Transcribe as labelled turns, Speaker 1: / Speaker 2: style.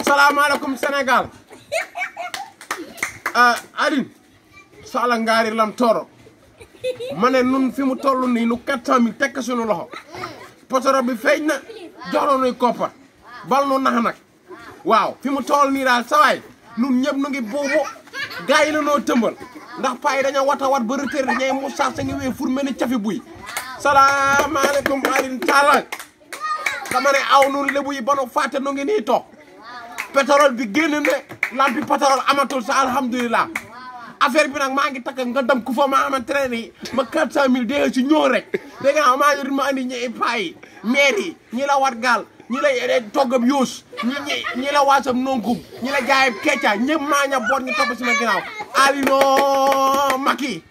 Speaker 1: salaamaaleykum Sénégal ah Aline Sala ngaari lam tooro ma ne nun fi mu toll nii nu quatre cent mille tekk suñu loxo potoro bi feeñ na jox la nuy koppar bal nu nax nag waaw fi mu toll nii daal sawaay nun ñëpp nu ngi buubu gars yi la noo tëmbal ndax paa yi dañoo wat a wat ba retraité ñay mu sax sa ngi wee fur mel ni cafi buy salaamaaleykum Aline Sala dama ne aw nun lébu yi ba nu fàtte nu ngi nii toog pétrole bi génn ne lampi pétrole amatul sa alhamdulilah affaire bi nag maa ngi takk nga dem ku fa ma xamante ne nii ma 400000 dégg ci ñëw rek dégg nga maa ngi ma andi ñi paa yi maire yi ñi la wat gaal ñi la toggam yuus ñi ñi ñi la waasam nonkub ñi la jaayam kecca ñëpp maa ña boot ñu topp si ma ginnaaw alino Macky